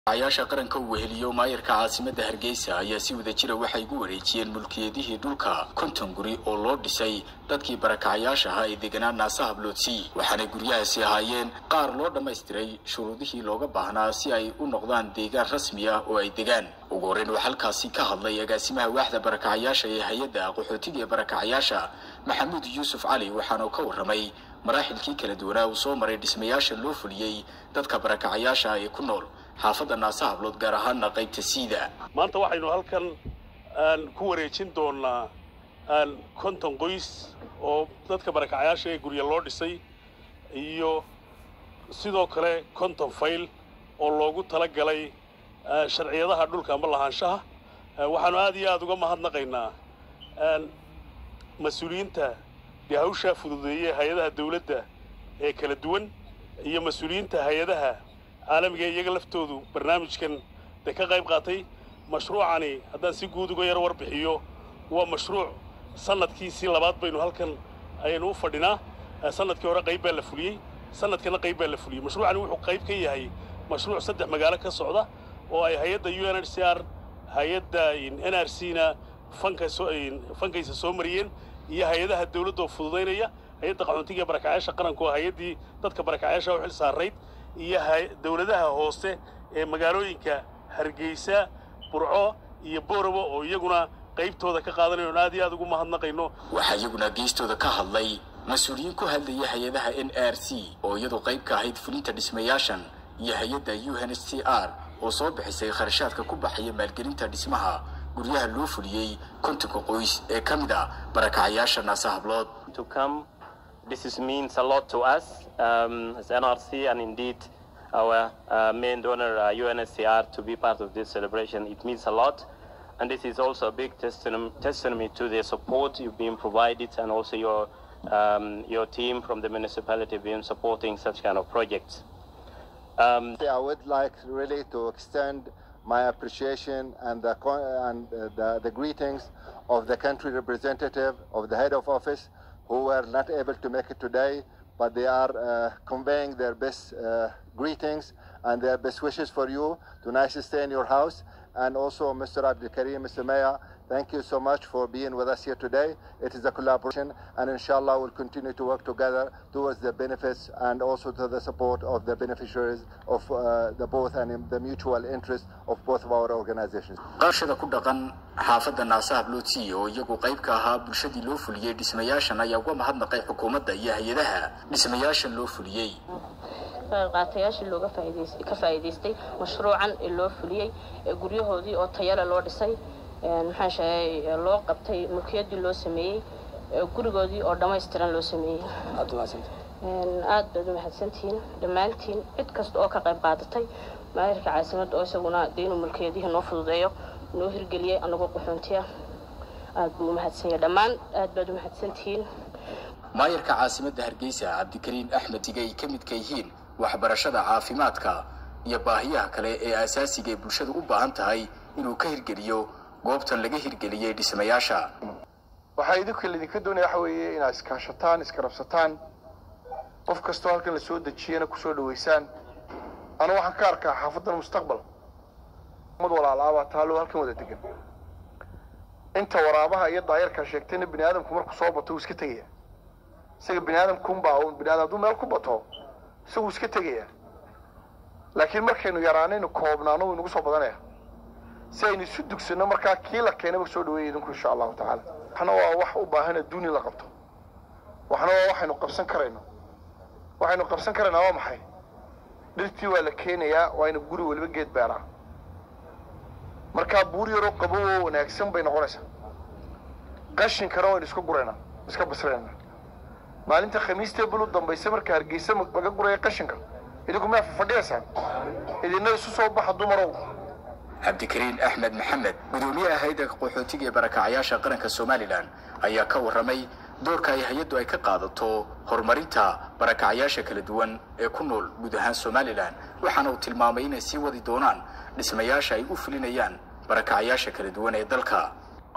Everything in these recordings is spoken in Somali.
ayaasha qaranka uu weheliyo maayarka caasimadda hargeysa ayaa si wada jira waxay gu wareejiyeen mulkiyadihii dhulka konton guri oo loo dhisay dadkii barakacayaasha ahaa ee deganaa naasa habloodsi waxaanay guryahaasi ahaayeen qaar loo dhammaystiray shuruudihii looga baahnaa si ay u noqdaan deegaan rasmi ah oo ay degaan ugu horreyn waxaa halkaasi ka hadlay agaasimaha waaxda barakacayaasha ee hay-adda qaxootiga ee barakacayaasha maxamuud yuusuf cali waxaanu ka warramay maraaxilkii kala duwanaa uu soo maray dhismayaasha loo fuliyey dadka barakacayaasha ee ku nool xaafadda naasa hablood gaar ahaana qaybta siida maanta waxaynu halkan ku wareejin doonaa konton qoys oo dadka barakacayaasha ee gurya loo dhisay iyo sidoo kale konton fayl oo loogu tala galay sharciyadaha dhulka ama lahaanshaha waxaanu aad iyo aada uga mahadnaqaynaa mas-uuliyiinta dee hawshaa fududeeyey hay-adaha dawladda ee kala duwan iyo mas-uuliyiinta hay-adaha caalamiga iyaga laftoodu barnaamijkan dee ka qayb qaatay mashruucani haddaan si guud uga yaro warbixiyo waa mashruuc sanadkiisii labaad baynu halkan ayaynu u fadhinaa sanadkii hore qayb baa la fuliyey sanadkana qayb baa la fuliyey mashruucani wuxuu qayb ka yahay mashruuc saddex magaalo ka socda oo ay hay-adda u n h c r hay-adda n r c na fanka soo fankaysa soo mariyeen iyo hay-adaha dawladda oo fududaynaya hay-adda qaxoontiga barakacayaasha qaranku oo hay-addii dadka barakacayaasha u xil saarayd iyo dawladaha hoose ee magaalooyinka hargeysa burco iyo boorabo oo iyaguna qaybtooda ka qaadanayo on aad iyo aad ugu mahadnaqayno waxaa iyaguna geestooda ka hadlay mas-uuliyiin ku hadlaya hay-adaha n r c oo iyadu qayb ka ahayd fulinta dhismayaashan iyo hay-adda u n h c r oo soo bixisay kharashaadka ku baxaya maalgelinta dhismaha guryaha loo fuliyey kontonka qoys ee ka mid a barakacayaasha naasa hablood This is, means a lot to us um, as NRC and indeed our uh, main donor uh, UNSCR to be part of this celebration. It means a lot. And this is also a big testimony, testimony to the support you've been provided and also your, um, your team from the municipality being supporting such kind of projects. Um, I would like really to extend my appreciation and, the, and the, the greetings of the country representative of the head of office who were not able to make it today, but they are uh, conveying their best uh, greetings and their best wishes for you to nicely stay in your house. And also, Mr. Abdul Karim, Mr. Mayor, thank you so much for being with us here today. It is a collaboration, and inshallah, we'll continue to work together towards the benefits and also to the support of the beneficiaries of uh, the both and the mutual interest of both of our organizations. qaashada ku dhaqan xaafadda naasa habloodsi oo iyagu qayb ka ahaa bulshadii loo fuliyey dhismayaashan ayaa uga mahadnaqay xukuumadda iyo hay-adaha dhismayaashan loo fuliyey qaatayaashii looga ka faa'iidaystay mashruucan ee loo fuliyey ee guryahoodii oo tayale loo dhisay maxaan sheegay loo qabtay mulkiyadii loo sameeyey gurigoodii oo dhammaystiran loo sameeyey aad baad u mahadsantihiin dhammaantiin cid kasta oo ka qayb qaadatay maayarka caasimadda oo isaguna dee inuu mulkiyadihii noo fududeeyo noo hirgeliyey anagoo qaxoontiya aad buu u mahadsanya dhammaan aad baad u mahadsantihiin maayarka caasimadda hargeysa cabdikariin axmed dige ay ka midka yihiin waxbarashada caafimaadka iyo baahiyaha kale ee asaasiga ee bulshadu u baahan tahay inuu ka hirgeliyo goobtan laga hirgeliyey dhismayaasha waxaa idinka laydinka doonaya waxa weeye inaad iskaashataan iskarabsataan qof kastoo halkan la soo dejiyana kusoo dhaweysaan anu waxaan ka arkaa xaafaddan mustaqbal mad walaalaabaa taalo halkan wada degan inta waraabaha iyo daayarkaa sheegtayna bini aadamku markuu soo bato wuu iska tegaya isaga bini aadamkunbaa un bini aadam hadduu meel ku bato isaguu iska tegaya laakiin markaynu yaraanaynu koobnaano wuu inagu soo badanaya si aynu isu dugsanno markaa kii la keenaba soo dhaweeya idinku insha allahu tacaala waxna waa wax u baahan adduuni la qabto waxna waa waxaynu qabsan karayno waxaynu qabsan karaynaa waa maxay dhirtii waa la keenayaa waa inu guri weliba geed beeraa markaa buur yaroo qabo oo wanaagsan bay noqonaysaa qashinkana waynu iska guraynaa iska basraynaa maalinta khamiistee bulu dambaysa marka hargeysa laga guraya qashinka idinku miyaa fadhiyaysaan idina isu soo baxa dumarow cabdikariin axmed maxamed gudoomiyaha hay-adda qaxootiga ee barakacayaasha qaranka somalilan ayaa ka warramay doorka ay hay-addu ay ka qaadato horumarinta barakacayaasha kala duwan ee ku nool guud ahaan somalilan waxaana uu tilmaamay inay sii wadi doonaan dhismayaasha ay u fulinayaan barakacayaasha kala duwan ee dalka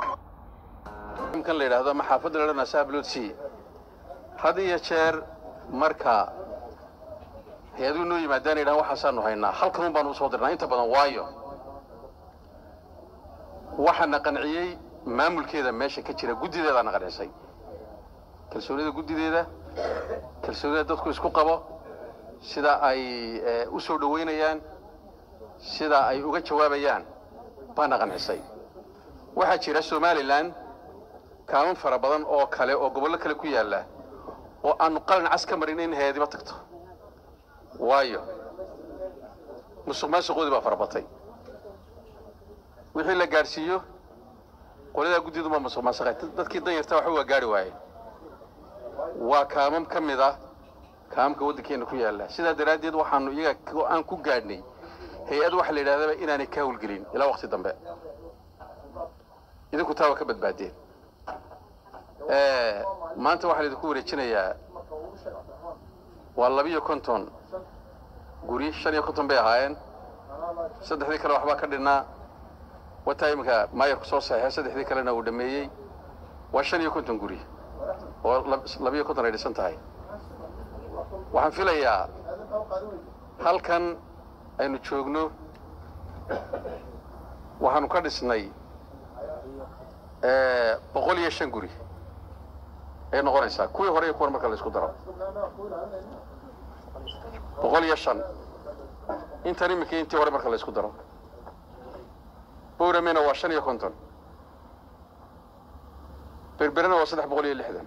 kan la yidhaahdo maxaafadda ladhana sablotsi had iyo jeer marka hay-aduhu noo yimaadaan yidhahan waxaasaanu haynaa halkan un baanu usoo dirnaa inta badan waayo waxaana qanciyey maamulkeeda meesha ka jira guddideedaana qancisay kalsoonida guddideeda kalsoonida dadku isku qabo sida ay u soo dhoweynayaan sida ay uga jawaabayaan baana qancisay waxaa jira somalilan kaaman fara badan oo kale oo gobollo kale ku yaalla oo aanu qalin cas ka marin in hay-adiba tagto waayo musuq maasuqoodii baa farabatay wixii la gaadhsiiyo qoladaa guddidumaa musuq maasuqay dadkii danyarta waxba waa gaari waaye waa kaamam ka mid ah kaamamka waddankeena ku yaalla sidaa daraaddeed waxaanu iyaga aan ku gaadhnay hay-ad waxaa la yidhahdaba inaanay ka hawlgelin ilaa waqti dambe idinku taa waa ka badbaadeen maanta waxaa laidinku wareejinayaa waa labiyo konton guri shan iyo konton bay ahaayeen saddexdii kale waxbaa ka dhinnaa wataa iminka maayarku soo saxeexay saddexdii kalena uu dhameeyey waa shan iyo konton guri oo labiyo konton ay dhisan tahay waxaan filayaa halkan aynu joogno waxaanu ka dhisnay boqol iyo shan guri ay noqonaysaa kuwii hore iyo kuwan marka la isku daro boqol iyo shan intan iminka intii hore marka la isku daro bowramena waa shan iyo konton berberena waa saddex boqol iyo lixdan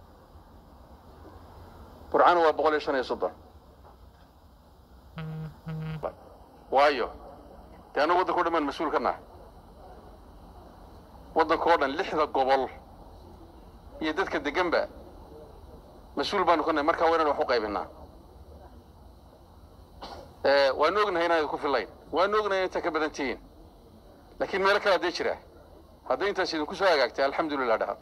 burcana waa boqol iyo shan iyo soddon waayo dee annagu waddanka o dhan baan mas-uul ka nahay waddanka oo dhan lixda gobol iyo dadka deganba mas-uul baanu ka nahay markaa waa inaan wax u qaybinaa waanu ognahay inaan idinku fillayn waanu ognahay intaa ka badan tihiin laakiin meelo kale haddee jira hadday intaas idinku soo hagaagtay alxamdulilah dhaha